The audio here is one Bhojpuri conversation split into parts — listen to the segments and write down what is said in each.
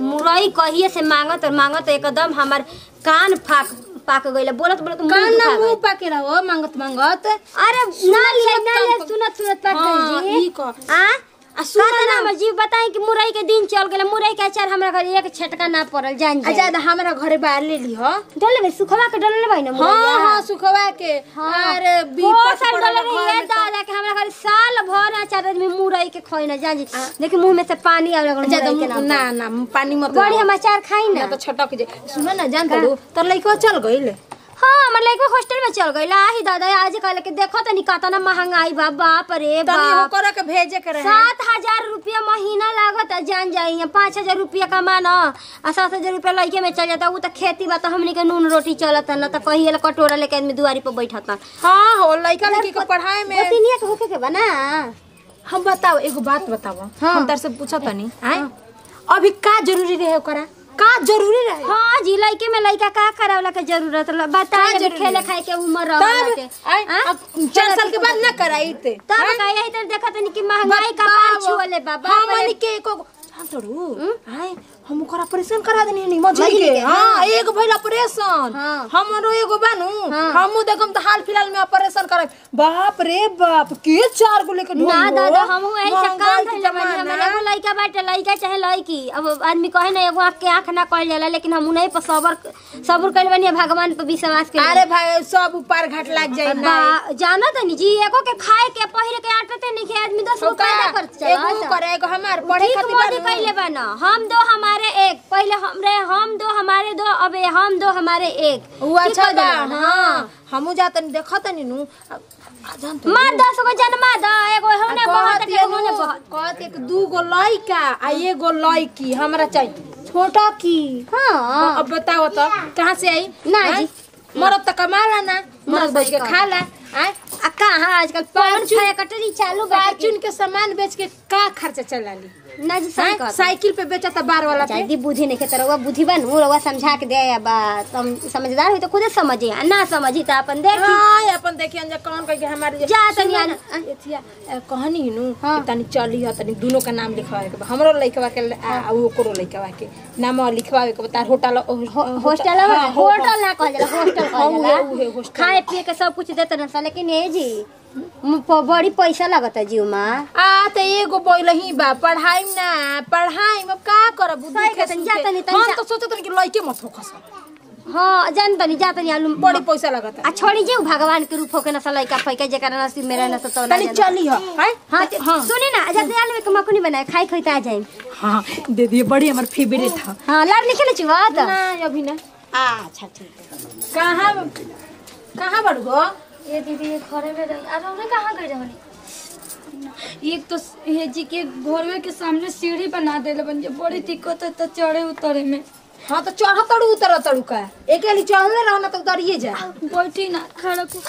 मुरई कहिए से मांगत और मांगत एकदम हमार कान फाक पाक गइल बोलत बोलत मुंह कान ना दुखा मुंह गइल। पाके रहो मांगत मांगत अरे ना लिए ना लिए काम- सुनत सुनत बात हाँ, कर जी ई कह। आ आ सुन सुन ना। ना जी बताई कि मुरई के दिन चल गेल मुरई के अचार हमरा घर एक छटका ना पड़ल जान आ जा ज्यादा हमरा घरे बाहर ले ली हो डले बे सुखवा के डले भाई ना हाँ हाँ सुखवा के अरे बी वो पट साल पड़ल डले घर रही है में तो- दादा के हमरा घर साल भर अचार में मुरई के खोई ना जान जी देखि मुंह में से पानी आवे लगल ज्यादा मुरई के नाम ना ना पानी मत बड़ी लाओ। हम अचार खाई ना ना तो छटक जे सुन ना जान तड़ू तोर लइका चल गइल हाँ हमर लड़का हॉस्टल में चल गई आही दादा आज कल के देखो तनी कतना महंगाई बा बाप रे तनी हो बाप करे के भेजे के रहे सात हजार रुपया महीना लागत है जान जाई है पाँच हजार रुपया कमाना आ सात हजार रुपया लड़के में चल जाता वो तो खेती बा तो हमनी के नून रोटी चलत न तो कही कटोरा लेके आदमी दुआरी पर बैठता हाँ हो लइका लड़की के पढ़ाए में गोतिनिया के होके के बना हम बताओ एगो बात बताओ हाँ। हम तार से पूछा तनी आए अभी का जरूरी रहे ओकरा का जरूरी रहे हाँ जी लड़के में लड़का का करावला के जरूरत ल- बता का अभी जरूरी खेले है? खाए के उम्र रहला के तब आए, हाँ? अब चार साल के बाद ना कराई ते तब का यही तो देखा तनी कि महंगाई का पार छुअले बाबा हमन के एको हम तोड़ू आए हम ओकर ऑपरेशन करा देनी हनी मजली मजली के के, हां एक भइल ऑपरेशन हाँ। हमरो एगो बानू हाँ। हमू देखम त हाल फिलहाल में ऑपरेशन करे बाप रे बाप के चार गो लेके ना ढोंगो। दादा हम यही से महंगाई काम के धइले बानी जमाना। हमारे एगो लइका बाटे लइका चाहे लइकी अब आदमी कहे ना एगो आँख के आँख ना कहल जाला लेकिन हम उन्हीं पर सबर सबर कइले बानी भगवान पर विश्वास के अरे भाई सब ऊपर घाट लग जाई ना बा जाना तनी जी एगो के खाए के पहिरे के आटते नहीं के आदमी दस गो पैदा कर एगो चला करे एगो हमार पढ़े ठीक खातिर मोदी बानू। कइले बा ना हम दो हमारे एक पहले हमरे हम दो हमारे दो अब ये हम दो हमारे एक उ ठीक अच्छा कर बा देला ना? हां हमू जातनी देखतनी नु आ जान तो मार दस गो जन्मा द एगो होने बहुत के होने बहुत कहत एक दू गो लइका आ एगो लइकी हमरा चाहिए छोटा की हाँ अब बताओ तो कहाँ से आई ना हाँ? जी। मरद तो कमाला ना मरद ना बेच के सही खाला आय आ कहाँ आजकल पान परचून- खाया कटरी चालू बा फार्चून के सामान बेच के का खर्चा चला ली ना जी सही आय? कहत साइकिल पे बेचा था बार वाला पे चाहे बुद्धि नहीं खेतर रउआ बुद्धि बन रउआ समझा के दे या बा तुम समझदार हुई तो खुद समझी आ ना समझी तो अपन देखी हाँ अपन देखिए अंजा कौन कह के हमारे जा तनी सुनो आ- ना, एथिया अ, कहनी नु हाँ। कि तनी चली ह तनी दोनों का नाम लिखवावे के बा हमरो लइकवा के आ आ ओकरो लइकवा के नाम लिखवावे के बा तार होटल हॉस्टल हाँ, होटल ना कहल जाला हॉस्टल हाँ, कहल उहे- उहे जाला हॉस्टल। खाए पिए के सब कुछ देते ना लेकिन ए जी म- प- बड़ी पैसा लगता है जीव में आ त एगो बोल ही बा पढ़ाई ना पढ़ाई अब का करब बुद्धि सही के कहतनी, सुनते। जा तनी, तनी हम जा। तो सोचत रही कि लइके मत होखस हाँ जान तनी जा तनी आलू बड़ी पैसा लगता आ छोड़ी जे भगवान के रूप होके ना सलाई का फैका जेकर नसीब मेरा ना तो ना तनी जाने। चली ह हैं? हाँ ते- सुनी ना अच्छा दयाल में कमकुनी बनाए खाई खाई आ जाए हाँ दे दिए बड़ी हमर फेवरेट था हाँ लाड लिखे ना चुवा तो ना अभी ना अच्छा ठीक है कहाँ कहाँ बड़ गो ये दीदी ये घरे में रही अरे उन्हें कहाँ गई रहनी एक तो ये जी के घरवे के सामने सीढ़ी बना देले बन बड़ी दिक्कत है तो चढ़े उतरे में हाँ तो चढ़ तड़ू उतर तड़ू का एक एली चढ़ले रहो ना तो उतरिए जा बैठी ना खड़ा को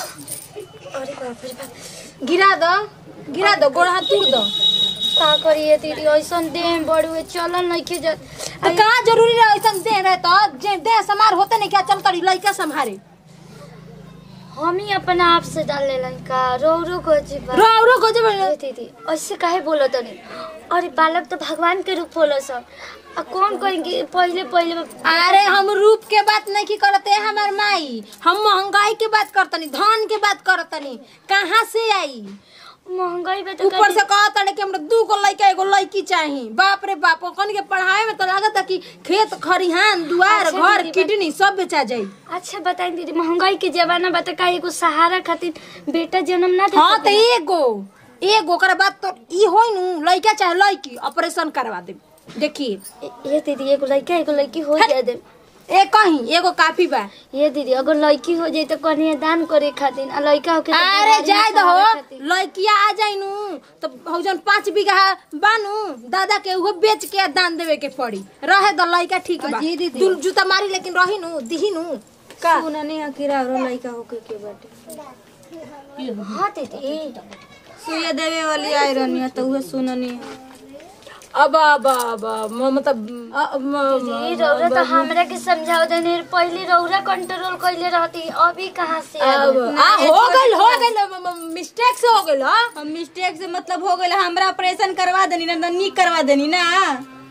गिरा दो गिरा दो गोड़ हाथ तोड़ दो का करिए दीदी ऐसा देह बड़ी हुए चलन नहीं के जा तो कहाँ जरूरी रहे ऐसा दे रहे तो जे दे समार होते नहीं क्या चल तड़ी लइका संभारे हम ही अपना आप से डाल ले का रो रो को जी बा रो रो को जब अरे दीदी ऐसे काहे बोलो तनी अरे बालक तो भगवान के रूप होला सब आ कौन कहेंगे पहले पहले में अरे हम रूप के बात नहीं की करते हमार माई हम महंगाई के बात करतनी धन के बात करतनी कहाँ से आई महंगाई में तो ऊपर से कहता कि हमरा दू गो लड़का एगो लड़की चाही बाप रे बाप कन के पढ़ाई में तो लागत है कि खेत खरिहान दुआर अच्छा घर दीदी, किडनी सब बेचा जाई अच्छा बताई दीदी महंगाई के जमाना बता का एगो सहारा खातिर बेटा जन्म ना दे हाँ तो सकेला? एगो एगो ओकरा बाद तो ई होई नु लड़का चाहे लड़की ऑपरेशन करवा दे देखिए ये दीदी एगो लड़का एगो लड़की हो हट। जाए दे ए कहीं एगो काफी बा ये दीदी अगर लड़की हो जाए तो कन्या दान करे खातिर आ लड़का होके तो अरे बीमारी जाए में सहारा दहो खातिर। लड़किया आ जाई नु तो हौजन पाँच बीघा बानू दादा के उहो बेच के दान देवे के पड़ी रहे दो लड़का ठीक बा जी दीदी। दुल जूता मारी लेकिन रही नु दिही नु का सुननी अकेला और लड़का होके के बाटे हाँ दीदी सुइया देवे वाली आई रहनी तो उहे सुननी अब अब अब म- मतलब अ- म- दीदी रौरा तो हमरा के समझाओ देने पहले रौरा कंट्रोल कइले रहती अभी कहाँ से आ अब गई? आ, हो गइल हो गइल मिस्टेक से हो गइल हाँ हम मिस्टेक से मतलब हो गइल हमरा ऑपरेशन करवा देनी ना निक करवा देनी ना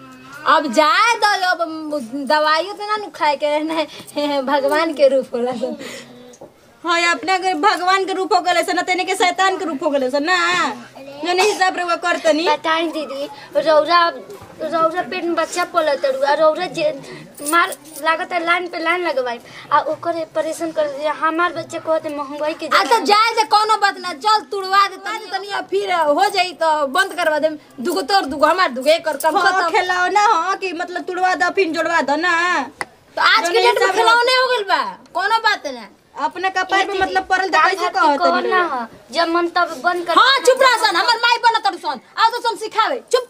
अब जाए तो अब दवाइयों तो ना नु खाए के रहना भगवान के रूप होला तो हाँ अपने अगर भगवान के रूप हो गए सन तेने के शैतान के रूप हो गए सन ना जो नहीं हिसाब रे वो करतनी बताई दीदी रौरा रौरा पेट में बच्चा पलत रुआ रौरा जे मार लागत है लाइन पे लाइन लगवाई आ ओकर ऑपरेशन कर दिया हमार बच्चे कहते महंगाई के आ तो जाए से कोनो बात ना चल तुड़वा दे तनी तनी अब फिर हो जाई तो बंद करवा दे दुगो तोर दुगो हमार दुगो एक और कम हाँ खत्म खेलाओ ना हाँ कि मतलब तुड़वा दो फिर जोड़वा दो ना तो आज के जो डेट में हिसाब खिलौने हो गइल बा कोनो बात ना अपने कपार पे मतलब पड़ल तो कैसे कहो कहतनी ना हो, जब मन तब बंद कर हाँ चुप रह सन हमर माई बना तड़ सन आ तो सन सिखावे चुप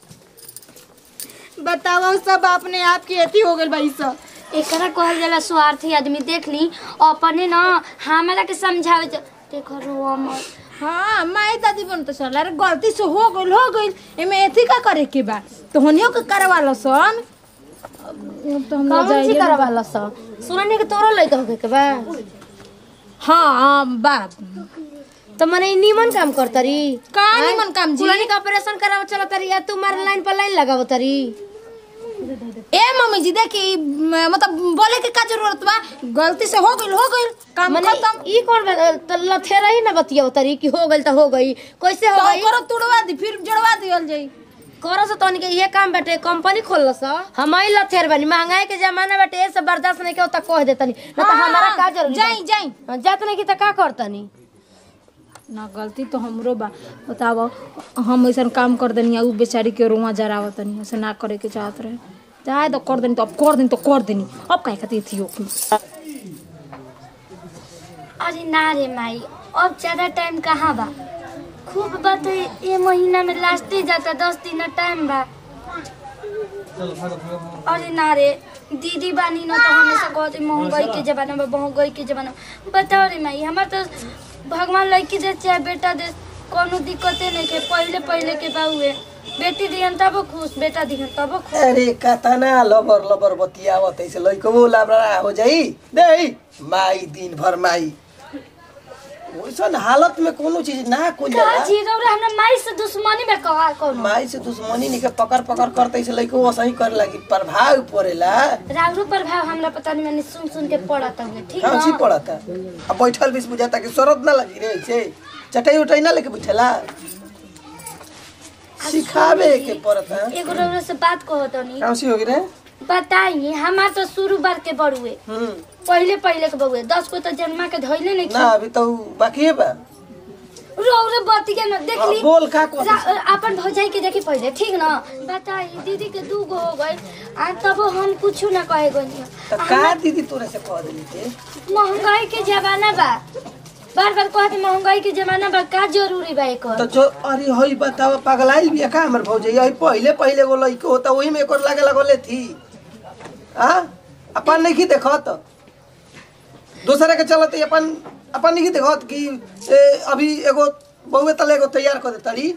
बताओ सब अपने आप की अथी हो गइल भाई सब एकरा कहल जाला स्वार्थी आदमी देख ली अपने ना हमरा के समझावे च- देखो रो मत हाँ माई दादी बन तो चल अरे गलती से हो गइल हो गइल एमे एथी का करे के बा तो होनियो के करवा लो सन अब तो हम ना कौन सी जाइए करवा लो सो सुनने के तोरो लइका होके के बा हाँ हाँ बा तो मने ई नीमन काम करतरी का निमन काम जी कुलनी का ऑपरेशन कराव चलत तरी या तू मार लाइन पर लाइन लगाव तरी ए मम्मी जी देखी म- मतलब बोले के का जरूरत बा गलती से हो गइल हो गइल काम मने खत्म ई कौन बा- त लथेरा ही ना बतियाव तरी कि हो गइल त हो गई कैसे हो तो गई करो तुड़वा दी फिर जोड़वा दियल जाई करो से तोनी के ये काम बाटे कंपनी खोल सा हम ही लथेर बनी महंगाई के जमाना बाटे ए सब बर्दाश्त नहीं के होता कह देतनी ना तो हाँ, हमारा का जरूरी जाई जाई बा? जात नहीं की त का करतनी ना गलती तो हमरो बा बताओ हम ऐसा काम कर देनी उ बेचारी के रुआ जरावत तनी ऐसे ना करे के चाहत रहे चाहे तो कर देनी तो अब कर देनी तो कर देनी अब काहे खातिर थी ओके अरे ना रे माई अब ज्यादा टाइम कहाँ बा खूब बात है ये महीना में लास्ट ही जाता दस दिन टाइम बा अरे ना रे दीदी बानी न तो हमेशा कहते महंगाई के जमाना में महंगाई के जमाना में। बताओ रे माई हमार तो भगवान लड़की दे चाहे बेटा दे कोनो दिक्कते नहीं के पहले पहले के बाउए बेटी दिहन तब खुश बेटा दिहन तब खुश अरे कतना लबर लबर बतियावत ऐसे लइकबो लाबरा हो जाई दे माई दिन भर माई ओइसन हालत में कोनो चीज ना कोई का जी रौरा हमरा माई से दुश्मनी में कहा कोनो माई से दुश्मनी निके पकड़ पकड़ करते ऐसे लइकबो सही करे लगी प्रभाव पड़ेला राउरो प्रभाव हमरा पता नहीं मैंने सुन सुन के पड़ता हुए ठीक कौन सी ना पड़ता अब बैठल बीस बुझाता कि शरद ना लगी रे ऐसे चटाई उटाई ना लेके बैठेला सिखावे के पड़ता एगो रौरा से बात कहो तनी कौन सी होगी रे बताई हमार तो शुरू बार के बड़ुए हम्म पहले पहले के बउए दस को तो जन्मा के धइले नहीं ना अभी तो बाकी है बा रौरा बतिया न देख ली हाँ, बोल का कहत रा- अपन भौजाई के देखी पहले ठीक ना बताई दीदी के दू गो हो गए आ तब हम कुछ ना कहे गनी तो का दीदी तोरे से कह देली थे महंगाई के जमाना बा बार बार कहते महंगाई के जमाना बा का जरूरी बा एकर तो जो अरे हई बताओ पगलाइल बिया का हमर भौजैया हई पहिले पहिले एगो लइको होता वही में एकर लागे लगले थी आ अपन नहीं की देखत दूसरे के चलत अपन अपन नहीं की देखत कि ए, अभी एगो बहुए तले एगो तैयार कर देतरी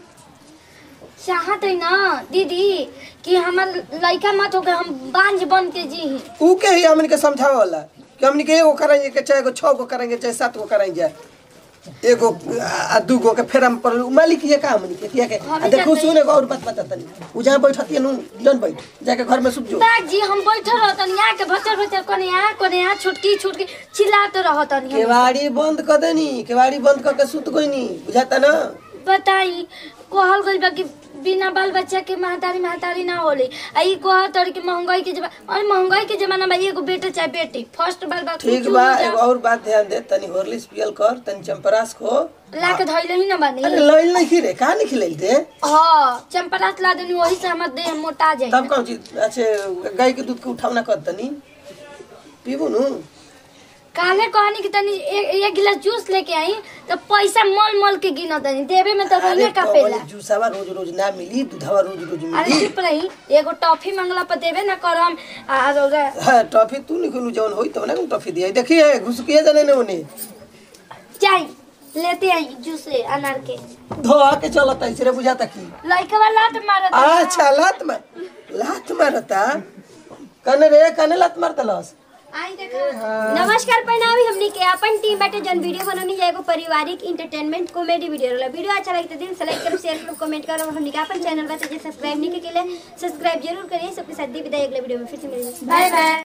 चाहत है ना दीदी कि हमार लड़का मत हो गए हम बांझ बन के जी ऊ के ही हमन के समझावे वाला कि हमन के एगो करेंगे के चाहे एगो छह गो करेंगे चाहे सात गो करेंगे एगो आ दू गो के फेर हम पर मालिक ये का हमन के किया के आ देखो सुन एगो और बात बता तनी ऊ जहां बैठती है नु जन बैठ जाके घर में सुत जो बाग जी हम बैठल रहतन यहाँ के भचर भचर कोने यहाँ कोने यहाँ छुटकी छुटकी चिल्लाते रहतन हम। केवाड़ी बंद कर देनी केवाड़ी बंद करके सुत गईनी बुझाता ना बताई कहल गइल बा कि बिना बाल बच्चा के महतारी महतारी ना होले आ ई कहत तोर कि महंगाई के जमाना और महंगाई के जमाना में एगो बेटा चाहे बेटी फर्स्ट बार बात ठीक बा एगो और बात ध्यान दे तनी हॉर्लिक्स पियल कर तनी चंपरास खो ला के धइले ही ना बानी अरे लइल नहीं खी रे कहा नहीं खिलैल दे हाँ चंपरास ला देनी वही से हमर देह मोटा जाए तब कौन चीज अच्छे गाय के दूध के उठावना कर तनी पीबू नु काले कहनी कि तनी एक एक गिलास जूस लेके आई तो पैसा मल मल के गिना तनी देवे में तो अरे रोने का पेला कौन जूसावा रोज रोज ना मिली दूधावा रोज रोज अरे मिली चुप रही एगो टॉफी मंगला पर देवे ना करम और ओकरा- हाँ टॉफी तू नहीं खुलू जवन होई तब ना टॉफी दिया देखिए घुसकिए जाने ने उन्हें जाई लेते आई जूस अनार के धोआ के चलता ऐसे रे बुझाता की लड़का वाला तो मारत अच्छा लात मार लात मारता कने रे कने लात मारता लस नमस्कार प्रणाम हमनी के अपन टीम बाटे जन वीडियो बननी जाए एगो पारिवारिक इंटरटेनमेंट कॉमेडी वीडियो रहला वीडियो अच्छा लगे तो दिल से लाइक करो शेयर करो कमेंट करो हमनी के अपन चैनल बाटे जे सब्सक्राइब नहीं के लिए सब्सक्राइब जरूर करिए सबके साथ दी विदाई अगले वीडियो में फिर से मिलेंगे बाय बाय